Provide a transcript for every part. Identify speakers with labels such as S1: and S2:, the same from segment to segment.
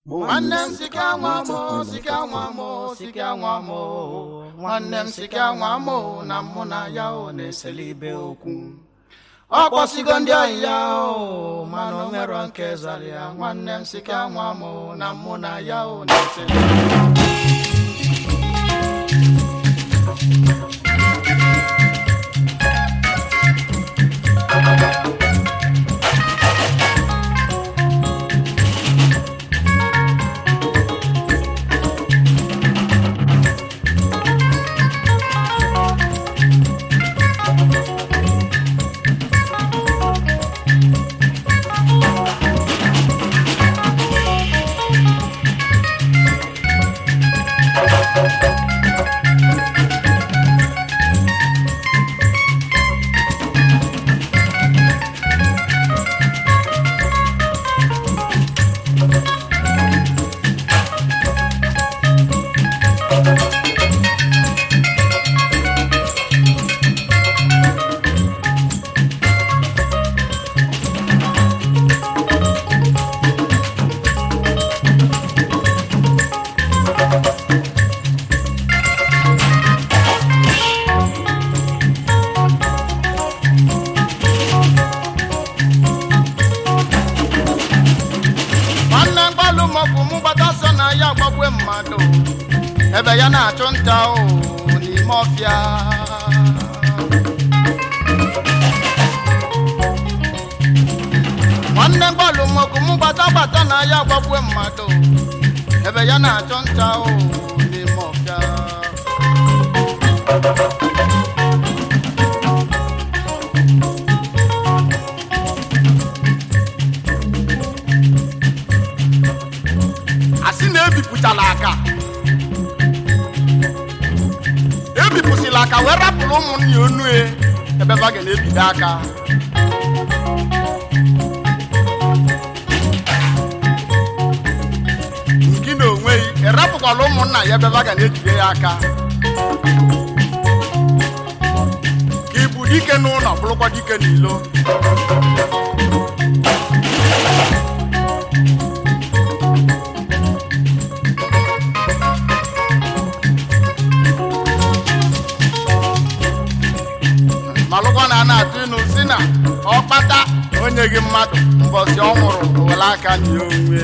S1: nwanne m sika nwa m sika nwa m sika nwa m nwanne m sika nwa m na mụ na ya o na-eseli ibe okwu ọ kpọsigo ndị ọyị ya o mana o nwero nke zara ya nwanne m sika nwa m na mụ na ya o na-eseli nwanne mgbalụ maọbụ mụ gbata sọ na ya gbagwe mmadụ ebe ya na-achụ nta o n'ime ọfịa nwanne mgbalụ maọbụ mụ gbata gbata na ya gbagwe mmadụ ebe ya na-achụ nta o n'ime ọfịa asị na ebipụtala aka ebipụsịla aka wee rapụrụ ụmụnne ya onu e ebe ba ga na-ebido aka gị na onwe gị erapụkwala ụmụnna ya ebe ba ga na-ejide ya aka ka ịbụ dike n'ụlọ bụrụkwa dike n'ilo malụkwa na a na-atụ ịnụ si na ọkpata onye gị mmadụ mbọsi ọ nwụrụ were aka nye onwe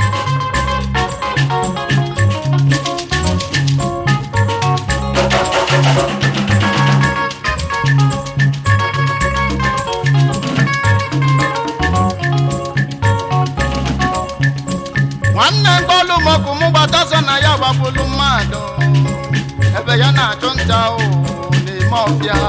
S1: nwanne mkpọlụ mọkụ mụ gbata so na ya gbagbulu mmadụ ebe ya na-achụ nta o n'ime ọfịa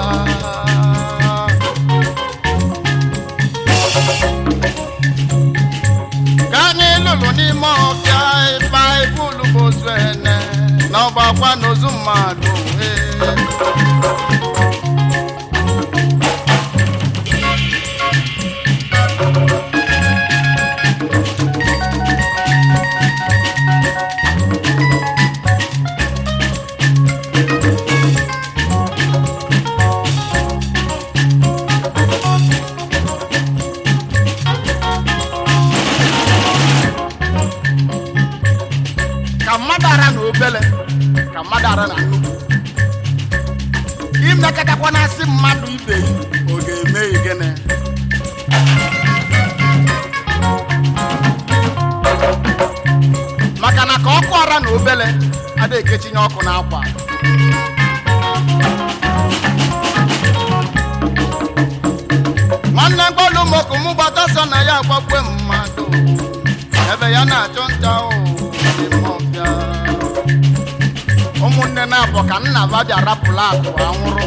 S1: ka anyị lụrụ n'ime ọfịa ịba ibulu bụ ozu ene na ọgbakwa n'ozu mmadụ ee. ka mmadụ ara na obele ka mmadụ ara na nnukwu imekọtakwa na asị mmadụ ibe yi ọ ga-eme ya gịnị maka na ka ọkụ ara na obele ada ekechinye ọkụ n'akwa nwanne mkpọlụ mọkụ mụ gbata sọ na ya agbakwe mmadụ ebe ya na-achụ nta o n'ime ọfịa. ụmụnne na-abụ ka nna ba bịa rapụla akụ anwụrụ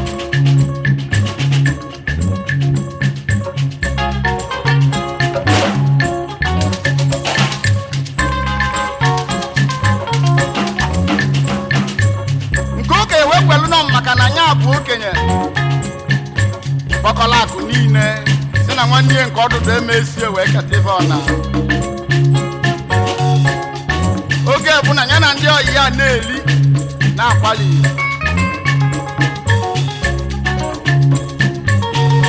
S1: nke ụka ewekwelu nọ maka na anya bụ okenye kpọkọla akụ niile si na nwanne ya nke ọdụdụ emesie wee keta ife ọna oge bụ na ya na ndị ọyị ya na-eli na-akwali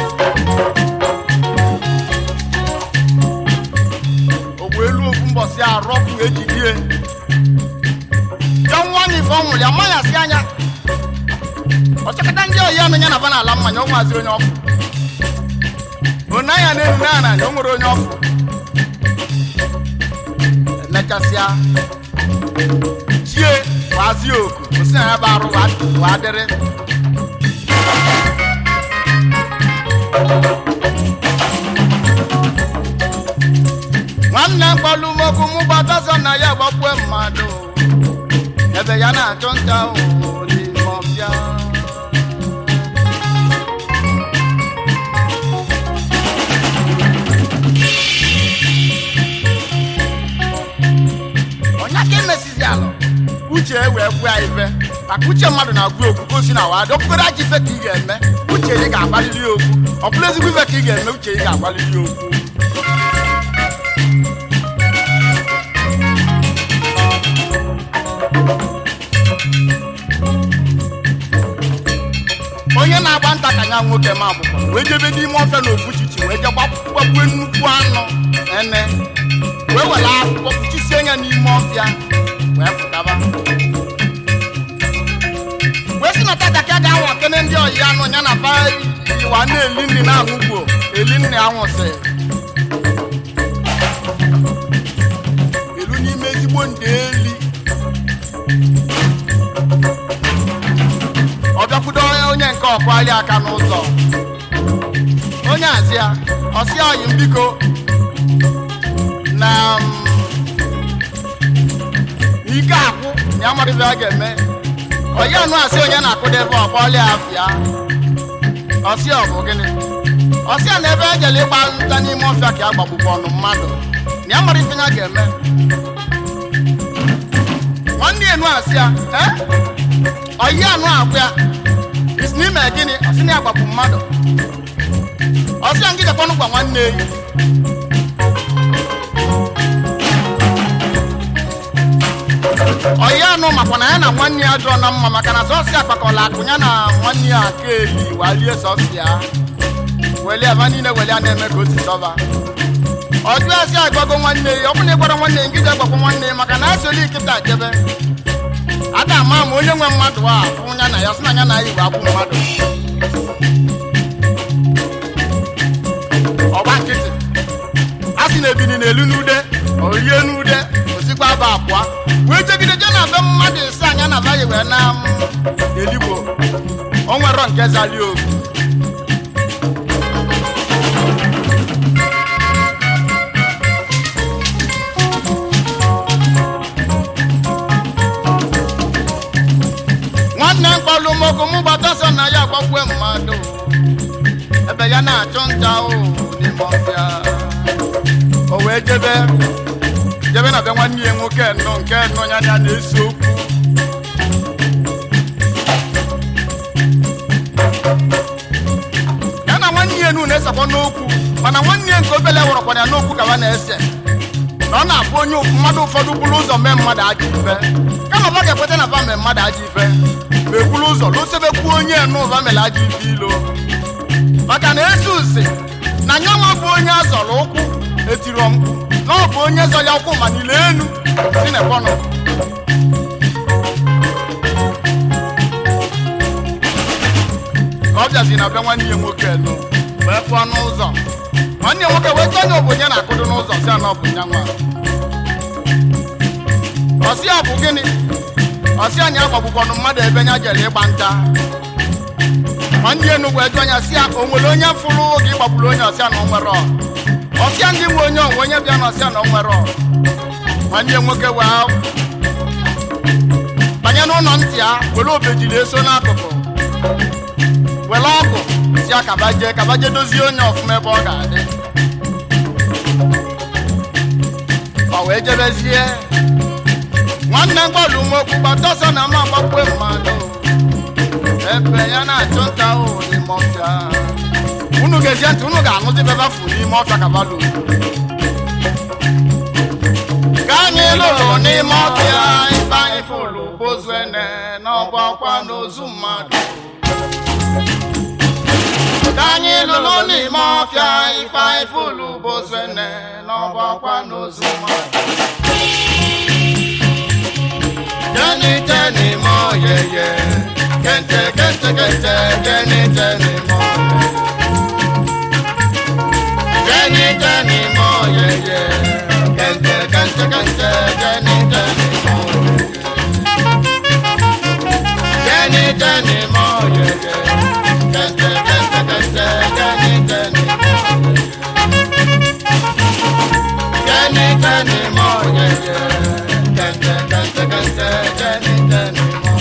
S1: ogbu elu ofu mbọsị arọpụ ejidie ya nwa anyị ife ọ nwụrụ ya manyasị anya ọchakọta ndị oyi anụ ya na ba n'ala mmanya ọ nwazi onye ọfụ onaya na-enu na ananya o nwere onye ọfụ emechasịa chie wazi oku osi na ya bụ arụ wa- wa dịrị nwanne mkpọlụmokwu mụ gbataso na ya gbagbue mmadụ ebe ya na-achụ nta ụhụ n'ime ọbịa onye ka emesizi alụ uche e wee gwụ ya ife maka uche mmadụ na-agwụ okwu ka o si na wadị okpukpere aja ife ka ị ga-eme uche ị ga-agbalili ya okwu ọ bụrụ ezigbo ife ka ị ga-eme uche ị ga-agbalili ya okwu onye na-agba nta ka nya nwoke ma agbụkwa wee jebe n'ime ọfịa na ofuchichi wee je gbagbue nnukwu anụ ene wee were akwụkwọ kpuchisie ya n'ime ọfịa wee pụtaba wee si na tata ka a ga-anwa kene ndị ọyi anụ ya na ba iwa na-eli nri na aṅụgbo eli nri anwụsị elu n'ime ezigbo ndị eli ọ bịakwudo onye nke ọkwali aka n'ụzọ onye azịa ọsị ọyị m biko na m, ike akwụ ya amarịbe a ga-eme onye anụ asị onye na-akụdebe ọkpọli afịa ọsị ọ bụ gịnị ọsị a na ebe ejele ịgba nta n'ime ọfịa ka a gbagbukwa ọnụ mmadụ na ya mara ife ya ga-eme nwanne enu asị ya eh? ọyị anụ agwụ ya isi n'ime gịnị ọsị na ya gbapụ mmadụ ọsị ya ngidekwanụ gwa nwanne eyi ọyị anụ makwa na ya na nwanne ya jụọ na mma maka na sọsị akpakọla akụ ya na nwanne ya aka eyi walie sọsị ya weli aba niile weli a na-eme ka o si dọba ọjụ asị agbago nwanne ya ọ bụ na ịgbara nwanne ya ngide agbakwa nwanne ya maka na asịoli nkịta jebe ada ama ma onye nwe mmadụ a fụ ya na ya sị na ya na ya igwe abụ mmadụ ọgba nkịtị a sị na ebini na-elu n'ude orie n'ude osikwa aba abụọ wee jegide je na be mmadụ ise anya na baghị wee na m eligbo o nwero nke zali ogu nwanne mkpọlụmọkụ mụ gbata so na ya gbagbue mmadụ ebe ya na-achụ nta o n'ime ọfịa o wee jebe jebe na be nwanne ya nwoke nnọ nke nnọ ya ya na-ese okwu ya na nwanne ya enu na-esekwa n'okwu mana nwanne ya nke obele wụrọkwana ya n'okwu ka ha na-ese na ọ na-abụ onye mmadụ ụfọdụ bụrụ ụzọ mee mmadụ ajọ ife kama ba ga-ekweta na ba mee mmadụ ajọ ife ma ekwuru ụzọ lụsebekwu onye n'ụba mere ajọ ife ilo maka na esi usi na nyanwa bụ onye azọrọ ụkwụ etiro mkpu na ọ bụ onye zọ ya ụkwụ ma niile enu si na ebọnọ ka ọ bịazi na be nwanne ya nwoke elu wee pụọ n'ụzọ nwanne ya nwoke wee tọọ onye obonye na-akụdo n'ụzọ si na ọ bụ nyanwa ọsị a bụ gịnị ọsị anyị agbagbukwanụ mmadụ ebe nya jere ịgba nta nwanne ya enugwu eju anya si ya o nwere onye fụrụ oge ịgbagburu onye ọsịa na onwere ọsịa ndị nwe onye onwe onye bịa na ọsịa na onwere nwanne ya nwoke wee banye n'ụlọ ntị ya were obejiri eso n'akụkụ were ọgụ si ya kabaje kabaje dozie onye ọfụma ebe ọ ga-adị ọ wee jebezie nwanne mgbalụ nwokwu gbata ọsọ na ma gbagbue mmadụ ebe ya na-achụ nta ahụ n'ime ọfịa unu ga-ezie ntị unu ga-anụzi bebafu n'ime ọfịa kabalu ka anyị lụrụ n'ime ọfịa ife anyị fụlụ bozuene n'ọgba ọkwa n'ozu mmadụ ka anyị lụrụ n'ime ọfịa ife anyị fụlụ bozuene n'ọgba ọkwa n'ozu mmadụ Jenny Jenny mo ye ye Kente kente kente Jenny Jenny mo Jenny Jenny mo ye ye Kente kente kente Jenny Jenny mo Jenny Jenny mo ye ye Kente kente kente Jenny Jenny mo Jenny Jenny mo ye ye Kente kente kente Jenny Jenny mo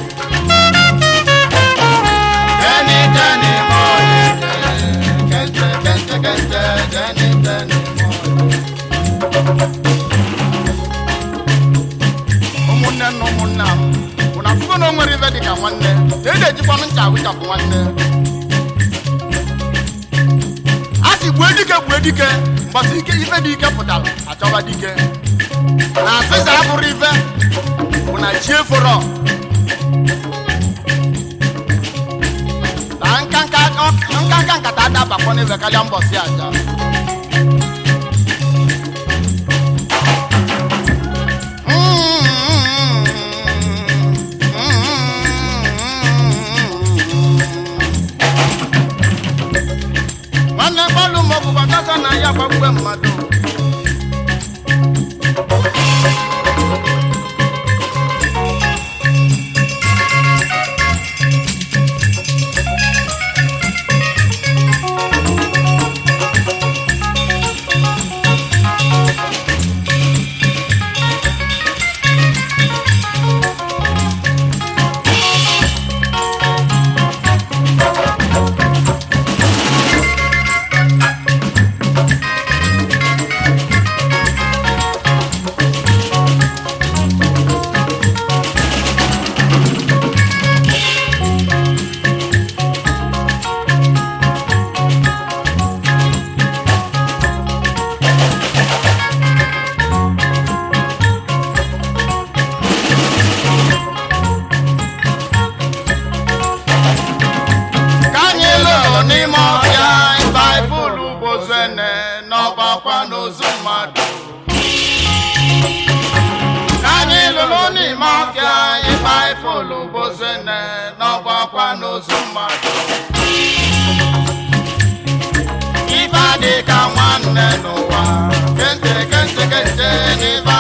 S1: Jenny Jenny mo ye ye Kente kente kente Jenny Jenny mo ụmụnne na ụmụnna m bụ na afụgo na o nwere ife dịka nwanne na eji ejikwanụ ncha awụchapụ nwanne a sị gbue dike gbue dike mbọsị ike ife dị ike pụtara achọba dike na asịsa abụrụ ife bụ na chi eforo na nkanka nkanka nkata adabakwa n'ebe karịa mbọsị aja nwanne gbalụ maọbụ gbagasa na ya gbagbe mmadụ ka anyị lụrụ n'ime ọhịa baịbụl bozene n'ọgbakwa n'ozu mmadụ ka anyị lụrụ n'ime ọhịa baịbụl bozene n'ọgbakwa n'ozu mmadụ ife adị ka nwanne n'ụwa kente kente kente n'ife